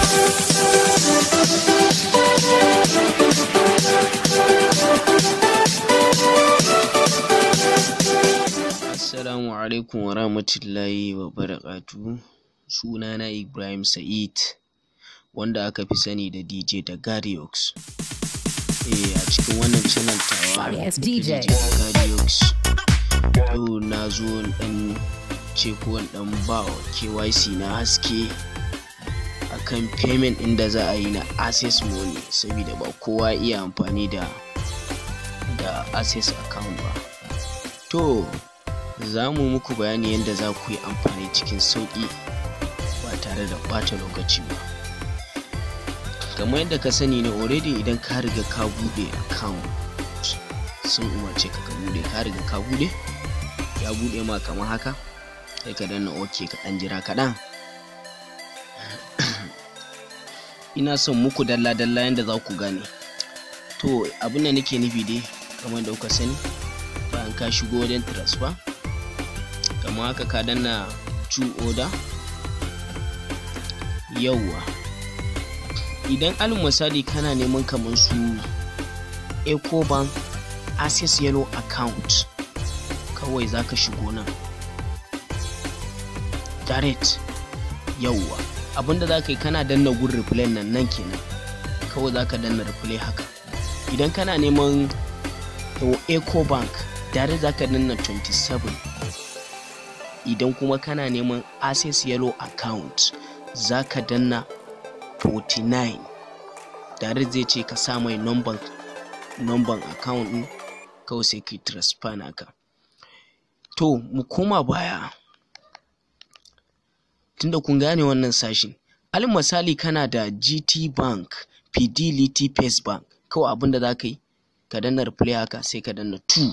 Assalamu alaikum wa rahmatullahi wa barakatuhu sunana Ibrahim Sa'id wanda aka fi sani da DJ Dagariox eh a cikin wannan channel tawa Yes, ta DJ. Dagariox yau na zo in dan ce ko in dan ba wa KYC na haske akan payment ɗin da za a yi na access money saboda ba kowa iya amfani da da access account ba to za mu muku bayani yadda za ku yi amfani cikin sauƙi ba tare da ɓata lokaci ba kamar yadda ka sani ne already idan ka riga ka buɗe account sun umarce ka ka buɗe ka riga ka buɗe ya buɗe ma kamar haka sai ka danna ok ka ɗan jira kaɗan ina son muku dalla-dalla yadda za ku gane to abin da nake nufi dai kamar da kuka sani bayan ka shigo wajen transfer kamar haka ka danna to order yauwa idan alin misali kana neman kamar su ecobank access yellow account kawai za ka shigo nan direct yauwa abinda za ka yi kana danna gun replay nan nan kenan kawai za ka danna replay haka idan kana neman ecobank direct za ka danna 27 idan kuma kana neman access yellow account za ka danna 49 direct zai ce ka sa mai number number account din kawai sai ka transfer naka to mu koma baya tunda kun gane wannan sashin alin misali kana da gt bank fidelity pace bank kawai abinda za ka yi ka danna replay haka sai ka danna 2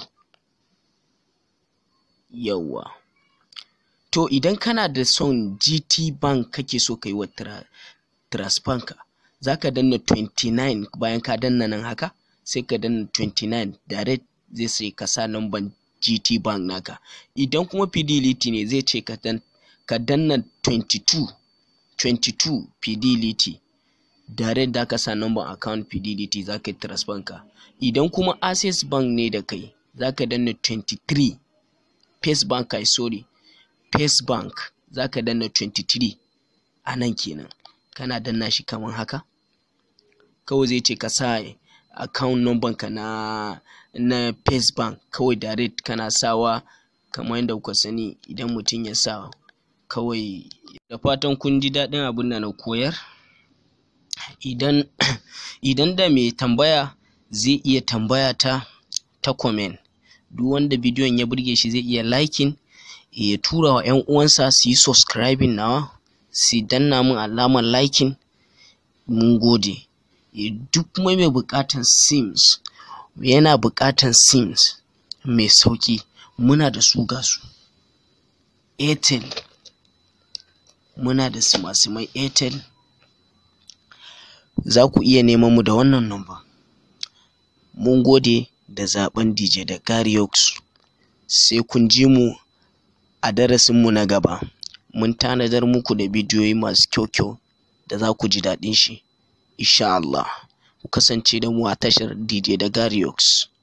yawwa to idan kana da son gt bank kake so ka yi wa tra transfer ka za ka danna 29 bayan ka danna nan haka sai ka danna 29 direct zai sai ka sa number gt bank naka idan kuma fidelity ne zai ce ka dan ka danna 22 22 fidelity direct da ka sa number account fidelity za ka yi transfer ka idan kuma access bank ne da kai za ka danna 23 pace bank kai sorry pace bank za ka danna 23 a nan kenan kana danna shi kamar haka kawai zai ce ka sa account number ka na na pace bank kawai direct kana sawa kamar yadda kuka sani idan mutum ya sa kawai da fatan kun ji daɗin abin da na koyar idan idan da mai tambaya zai iya tambaya ta ta comment duk wanda bidiyon ya burge shi zai iya liking ya tura wa 'yan uwansa su yi subscribing nawa su danna min alamar liking mun gode Eh, duk mai mai buƙatan sims yana buƙatan sims mai sauƙi muna da su ga su airtel muna da simasimai airtel za ku iya neman mu da wannan number mun gode da zaben dj da gariox sai kun ji mu a darasinmu na gaba mun tanadar muku da bidiyoyi masu kyau-kyau da za ku ji daɗin shi insha Allah ku kasance da mu a tashar DJ da Gariox